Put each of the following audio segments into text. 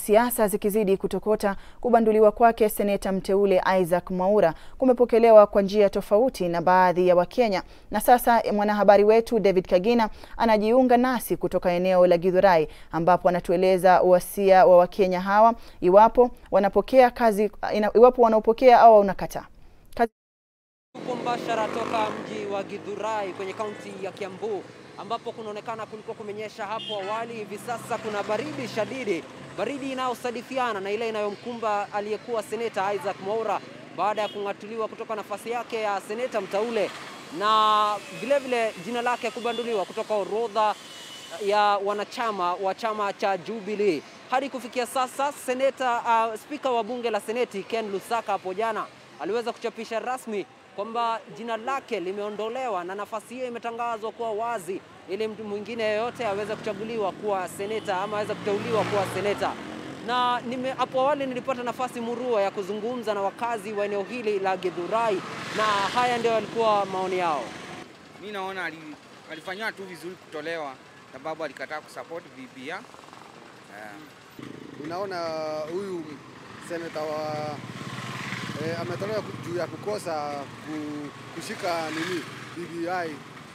siasa zikizidi kutokota, kubanduliwa kwake seneta mteule Isaac Mwaura kumepokelewa kwa njia tofauti na baadhi ya Wakenya. Na sasa mwanahabari wetu David Kagina anajiunga nasi kutoka eneo la Githurai ambapo anatueleza wasia wa Wakenya hawa iwapo wanapokea kazi, iwapo wanaopokea au wanakataa. Tuko mbashara toka mji wa Githurai kwenye kaunti ya Kiambu ambapo kunaonekana kulikuwa kumenyesha hapo awali. Hivi sasa kuna baridi shadidi, baridi inayosadifiana na ile inayomkumba aliyekuwa seneta Isaac Mwaura baada ya kung'atuliwa kutoka nafasi yake ya seneta mteule na vilevile jina lake kubanduliwa kutoka orodha ya wanachama wa chama cha Jubilee. Hadi kufikia sasa seneta, uh, spika wa bunge la seneti Ken Lusaka hapo jana aliweza kuchapisha rasmi kwamba jina lake limeondolewa na nafasi hiyo imetangazwa kuwa wazi ili mtu mwingine yeyote aweze kuchaguliwa kuwa seneta ama aweze kuteuliwa kuwa seneta. Na nime hapo awali nilipata nafasi murua ya kuzungumza na wakazi wa eneo hili la Githurai na haya ndio yalikuwa maoni yao. Mi naona alifanywa tu vizuri kutolewa, sababu alikataa kusupport BBI. Yeah. Unaona huyu seneta wa eh, ametolewa juu ya kukosa kushika nini BBI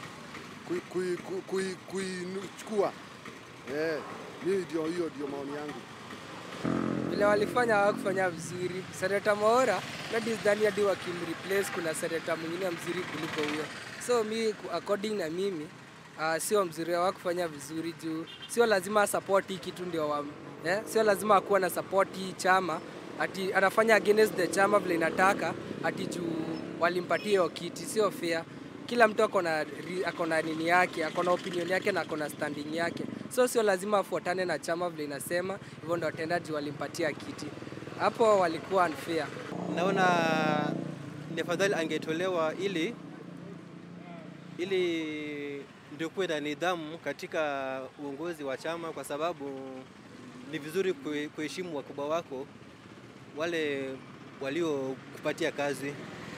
kuichukua. Eh, mimi ndio hiyo ndio maoni yangu. Vile walifanya hawakufanya vizuri. Seneta Mwaura nadhani hadi wakimreplace kuna seneta mwingine mzuri kuliko huyo, so mi according na mimi uh, sio mzuri, hawakufanya vizuri juu sio lazima support hii kitu ndio wa, eh, sio lazima akuwa na support hii chama ati anafanya against the chama vile inataka ati juu walimpatia hiyo kiti, sio fair. Kila mtu akona akona nini yake, akona opinion yake na akona standing yake, so sio lazima afuatane na chama vile inasema hivyo, ndo watendaji walimpatia kiti. Hapo walikuwa unfair. Naona ni afadhali angetolewa ili ili ndio kuwe na nidhamu katika uongozi wa chama, kwa sababu ni vizuri kuheshimu wakubwa wako wale waliokupatia kazi.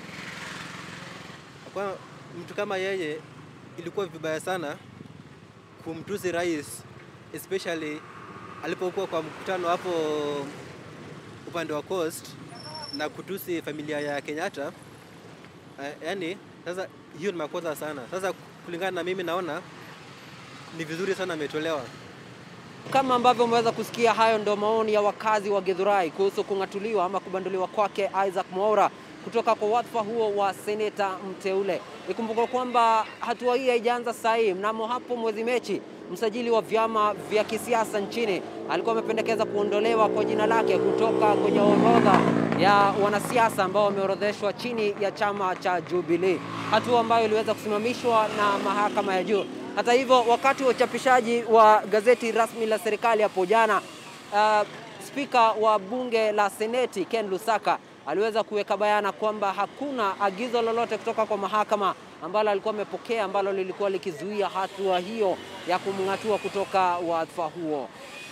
Kwa mtu kama yeye, ilikuwa vibaya sana kumtusi rais, especially alipokuwa kwa mkutano hapo upande wa Coast na kutusi familia ya Kenyatta. Uh, yani sasa hiyo ni makosa sana. Sasa kulingana na mimi, naona ni vizuri sana ametolewa. Kama ambavyo umeweza kusikia, hayo ndio maoni ya wakazi wa Githurai kuhusu kung'atuliwa ama kubanduliwa kwake Isaac Mwaura kutoka kwa wadhifa huo wa seneta mteule. Ikumbuka kwamba hatua hii haijaanza saa hii. Mnamo hapo mwezi Mechi, msajili wa vyama vya kisiasa nchini alikuwa amependekeza kuondolewa kwa jina lake kutoka kwenye orodha ya wanasiasa ambao wameorodheshwa chini ya chama cha Jubilee, hatua ambayo iliweza kusimamishwa na mahakama ya juu. Hata hivyo, wakati wa uchapishaji wa gazeti rasmi la serikali hapo jana, uh, spika wa bunge la seneti Ken Lusaka aliweza kuweka bayana kwamba hakuna agizo lolote kutoka kwa mahakama ambalo alikuwa amepokea ambalo lilikuwa likizuia hatua hiyo ya kumng'atua kutoka wadhifa huo.